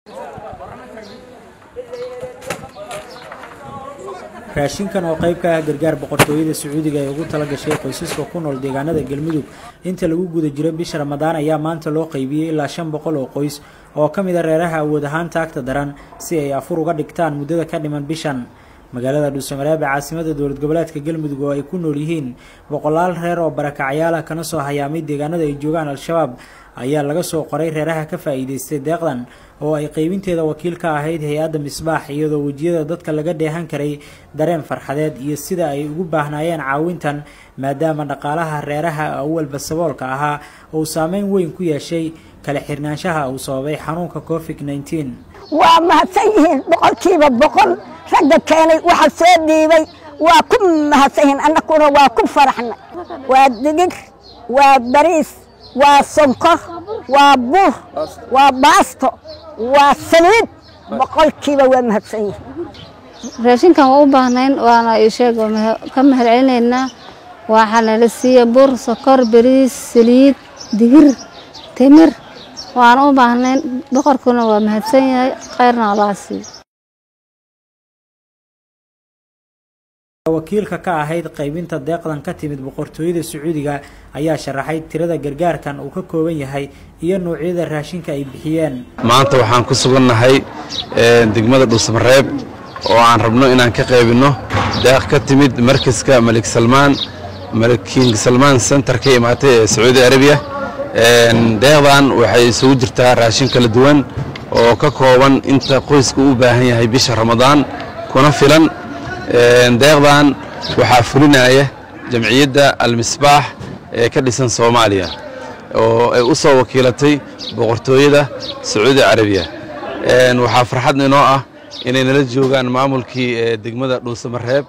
raashinkan oo qayb ka ah gargaar boqortooyada sacuudiga ee ugu tala gashay qoysaska ku nool deegaanada galmudug inta lagu guda jiro bisha ramadaan ayaa maanta loo qaybiyey ilaa shan boqol oo qoys oo ka mid a reeraha awood ahaan taagta daran si ay afur uga dhigtaan muddada ka dhiman bishan magaalada dhuusamareeb ee caasimada dowlad goboleedka galmudug oo ay ku nool yihiin boqolaal reer oo barakacyaal ah kana soo hayaamay deegaanada ay joogaan al-shabaab ayaa laga soo qoray reeraha ka faa'iidaystay deeqdan oo ay qaybinteeda wakiil ka ahayd hay-adda misbaax iyadoo wejiyada dadka laga dheehan karay dareen farxadeed iyo sida ay ugu baahnaayeen caawintan maadaama dhaqaalaha reeraha awalba saboolka ahaa uu saameyn weyn ku yeeshay kala xirnaanshaha uu sababay xanuunka covid nneteen waa mahadsan yihiin boqolkiiba boqol ragga keenay waxa soo dhiibay waa ku mahadsan yihiin annaguna waa ku faraxnay waa digir waa bariis waa sonkor waa buur waa baasto waa saliid boqolkiiba waa mahadsan yihiin raashinkan waa u baahnayn waana isheeg ka mahad celinaynaa waxaa nala siiya bur sokor bariis saliid digir timir waana u baahnayn boqorkuna waa mahadsan yahay khayrna allaha siiyo wakiilka ka ahayd qaybinta deeqdan ka timid boqortooyada sacuudiga ayaa sharaxay tirada gargaarkan uu ka kooban yahay iyo noocyada raashinka ay bixiyeen maanta waxaan ku sugannahay degmada dhuusamareeb oo aan rabno inaan ka qaybinno deeq ka timid markaska malik salmaan malik king salmaan center ka imaatay ee sacuudi arabiya deeqdan waxay isugu jirtaa raashin kala duwan oo ka kooban inta qoyska u baahan yahay bisha ramadaan kuna filan deeqdan waxaa fulinaya jamciyadda almisbaax ee ka dhisan soomaaliya oo ay u soo wakiilatay boqortooyada sacuudi carabiya waxaa farxad inoo ah inay nala joogaan maamulkii degmada dhuusamareeb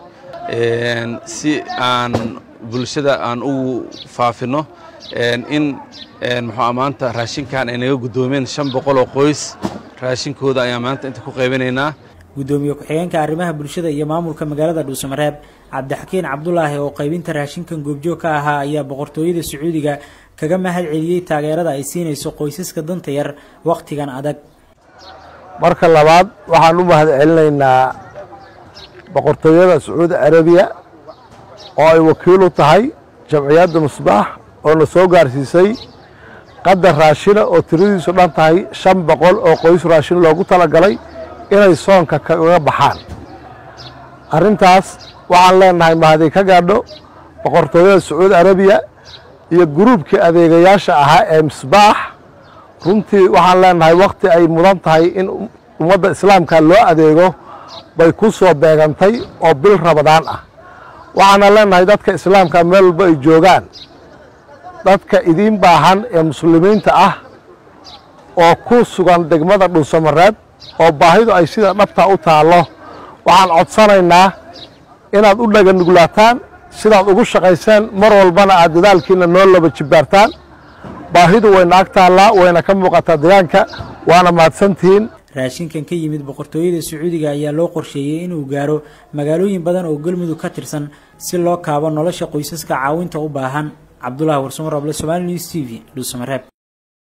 si aan bulshada aan ugu faafinno in muxuu maanta raashinkan ay naga guddoomeen shan boqol oo qoys raashinkooda ayaan maanta inta ku qaybinaynaa guddoomiye ku-xigeenka arrimaha bulshada iyo maamulka magaalada dhuusamareeb cabdixakiin cabdulaahi oo qaybinta raashinkan goobjoog ka ahaa ayaa boqortooyada sacuudiga kaga mahad celiyey taageerada ay siinayso qoysaska danta yar wakhtigan adag marka labaad waxaan u mahad celinaynaa boqortooyada sacuudi carabiya oo ay wakiil u tahay jamciyadda musbaax oo na soo gaarsiisay qadar raashina oo tiradiisu dhan tahay shan boqol oo qoys raashin loogu talagalay inay soonka kaga baxaan arrintaas waxaan leenahay mahadii ka gaadho boqortooyada sacuudi arabiya iyo guruubkii adeegayaasha ahaa ee misbaax runtii waxaan leenahay wakhti ay mudan tahay in ummadda islaamka loo adeego bay ku soo beegantay oo bil rabadaan ah waxaana leenahay dadka islaamka meel walba ay joogaan dadka idiin baahan ee muslimiinta ah oo ku sugan degmada dhuusamareeb oo baahidu ay sida dhabtaa u taallo waxaan codsanaynaa inaad u dhaga nuglaataan sidaad ugu shaqayseen mar walbana aad dadaalkiina noo laba jibbaartaan baahidu wayna ag taallaa wayna ka muuqataa deegaanka waana mahadsantihiin raashinkan ka yimid boqortooyada sacuudiga ayaa loo qorsheeyey inuu gaaro magaalooyin badan oo galmudug ka tirsan si loo kaabo nolosha qoysaska caawinta u baahan cabdulaahi warsamar able somaali news t v dhuusamareeb